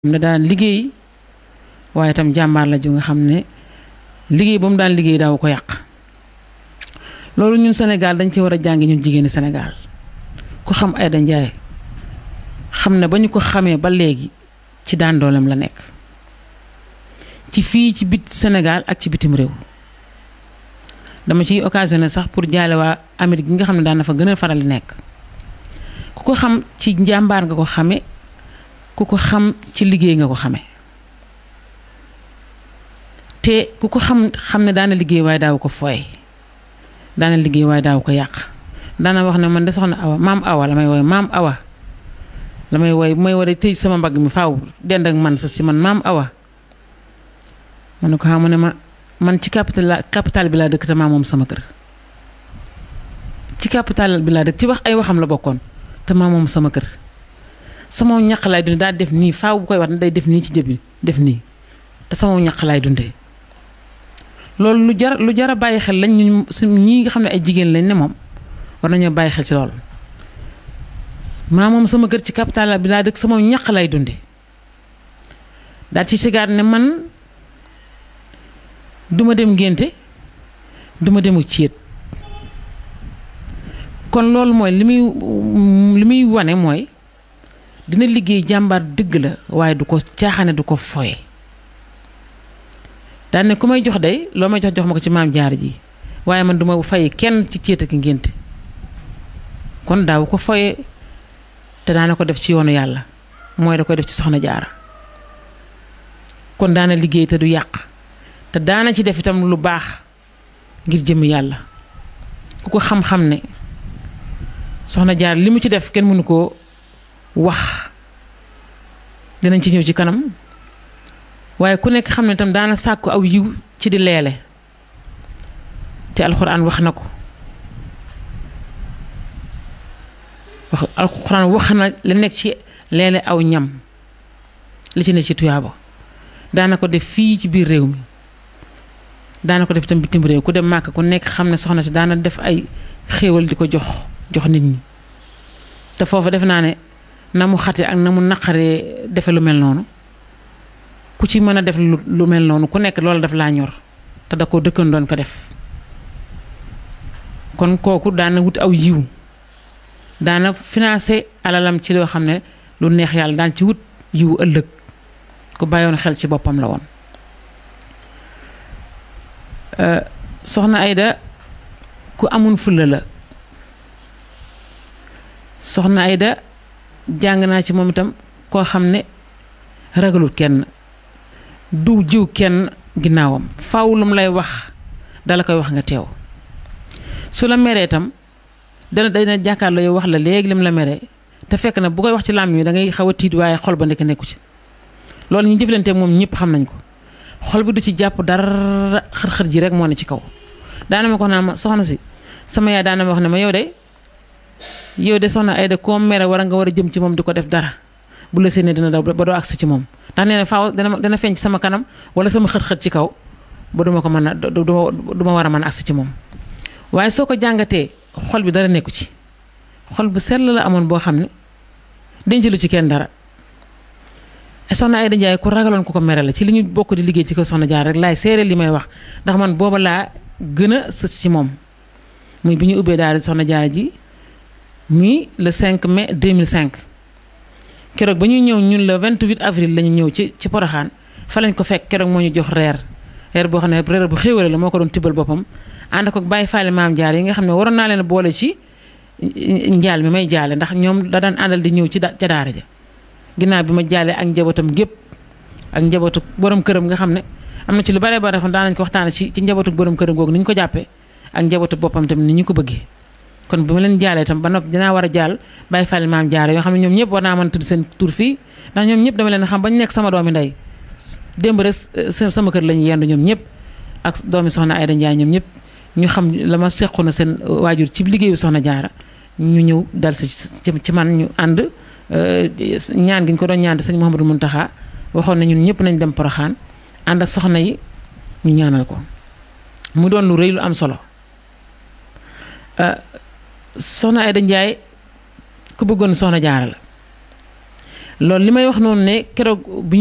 ne daan liggéey waaye itam jàmbaar la ju nga xam ne liggéey ba mu daan liggéey daaw ko yàq loolu ñun Sénégal dañ ci war a jàngi ñun jigéeni Sénégal ku xam Aïda Ndiaye xam ne ba ñu ko xamee ba léegi ci daan dooleem la nekk ci fii ci bit Sénégal ak ci bitim réew dama ciy occasionné sax pour jaale waa Amérique gi nga xam ne daan na fa gën a faral di nekk ku ko xam ci njàmbaar nga ko xame ku ko xam ci liggéey nga ko xame te ku ko xam xam ne daana liggéey waaye daaw ko fooy daana liggéey waaye daaw ko yàq daana wax ne man de soxna awa maam awa la may woy maam awa la may woy bu may war a tëj sama mbagg mi faaw dend ak man sa si man maam awa ma ne ko xam ne ma man ci capital capital bi laa dëkk te maa moom sama kër ci capital bi laa dëkk ci wax ay waxam la bokkoon te maa moom sama kër sama ñaq laay dundee daa def nii faaw bu koy wax ne day def nii ci jëbi def nii te sama ñaq laay dundee loolu lu jar lu jar a bàyyi xel lañ ñu suñ ñii nga xam ne ay jigéen lañ ne moom war nañoo bàyyi xel ci loolu maa moom sama kër ci capital bi laa dëkk sama ñaq lay dundee daal ci sigaat ne man duma dem ngénte duma demu céet kon loolu mooy li muy li muy wane mooy dina liggéey jàmbaar dëgg la waaye du ko caaxaane du ko foye daan ne ku may jox day loo may jox jox ma ko ci maam jaar ji waaye man duma fay kenn ci céet ak ngénte kon daaw ko foye te daana ko def ci yoonu yàlla mooy da koy def ci soxna jaara kon daana liggéey te du yàq te daana ci def itam lu baax ngir jëm yàlla ku ko xam-xam ne soxna jaar li mu ci def kenn mënu koo wax dinañ ci ñëw ci kanam waaye ku nekk xam ne itam daana sàkku aw yiw ci di leele te alxuraan wax na ko wax alxuraan wax na la nekk ci leele aw ñam li ci ne ci tuyaaba daana ko def fii ci biir réew mi daana ko def itam bitim réew ku dem màkk ku nekk xam ne soxna si daana def ay xéewal di ko jox jox nit ñi te foofu def naa ne na mu xate ak na mu naqaree defe lu mel noonu ku ci mën a def lu mel noonu ku nekk loolu daf laa ñor te da ko dëkkan doon ko def kon kooku daana wut aw yiw daana financé alalam ci loo xam ne lu neex yàlla daan ci wut yiw ëllëg ku bàyyoon xel ci boppam la woon soxna Aïda ku amun fulla la soxna Aïda jàng naa ci moom itam koo xam ne ragalul kenn du jiw kenn ginnaawam faaw lu mu lay wax dala koy wax nga teew su la meree itam dana dana jàkkaarloo yow wax la léegi lim la meree te fekk na bu koy wax ci làmmiñ wi da ngay xaw a tiit waaye xol ba nekk nekku ci loolu ñu jëflanteeg moom ñëpp xam nañ ko xol bi du ci jàpp dara xër-xër ji rek moo ne ci kaw daana ma ko naa ma soxna si sama yaay daana ma wax ne ma yow de yow de soxna Aïda koo mere war a nga war a jëm ci moom di ko def dara bu la séenee dina daw ba doo agsi ci moom ndax nee na faaw dana dana feeñ ci sama kanam wala sama xët-xët ci kaw ba duma ko mën a du ma war a mën a agsi ci moom waaye soo ko jàngatee xol bi dara nekku ci xol bu sell la amoon boo xam ne denc lu ci kenn dara soxna Aïda Ndiaye ku ragaloon ku ko mere la ci li ñu bokk di liggéey ci ko soxna jaar rek laay seere li may wax ndax man booba laa gën a sës ci moom muy bi ñu ubbee daal soxna jaar ji muy le 5 mai 2005 keroog ba ñuy ñëw ñun le 28 avril la ñu ñëw ci ci Poroxaan fa lañ ko fekk keroog moo ñu jox reer reer boo xam ne reer bu xéwale la moo ko doon tibbal boppam ànd ko bàyyi faale maam jaar yi nga xam ne waroon naa leen boole ci njaal mi may jaale ndax ñoom da daan àndal di ñëw ci ca daara ja ginnaaw bi ma jaalee ak njabootam gépp ak njabootu borom këram nga xam ne am na ci lu bare bare xam daan nañ ko waxtaane ci ci njabootu borom këram googu ni ñu ko jàppee ak njabootu boppam tamit ni ñu ko bëggee kon bu ma leen jaalee tam ba noppi dinaa war a jaal bàyyi fàlle maam jaare yoo xam ne ñoom ñëpp war naa mën a tudd seen tur fii ndax ñoom ñëpp dama leen xam bañ nekk sama doomi ndey démb rek sama kër lañu yendu ñoom ñëpp ak doomi soxna Aïda Ndiaye ñoom ñëpp ñu xam la ma sequ na seen waajur ci liggéeyu soxna jaara ñu ñëw dal si ci man ñu ànd ñaan gi ñu ko doon ñaan sëñ Mouhamadou Mountakha waxoon na ñun ñëpp nañ dem Poroxaan ànd ak soxna yi ñu ñaanal ko mu doon lu rëy lu am solo soxna Aïda Ndiaye ku bëggoon soxna jaara la loolu li may wax noonu ne keroog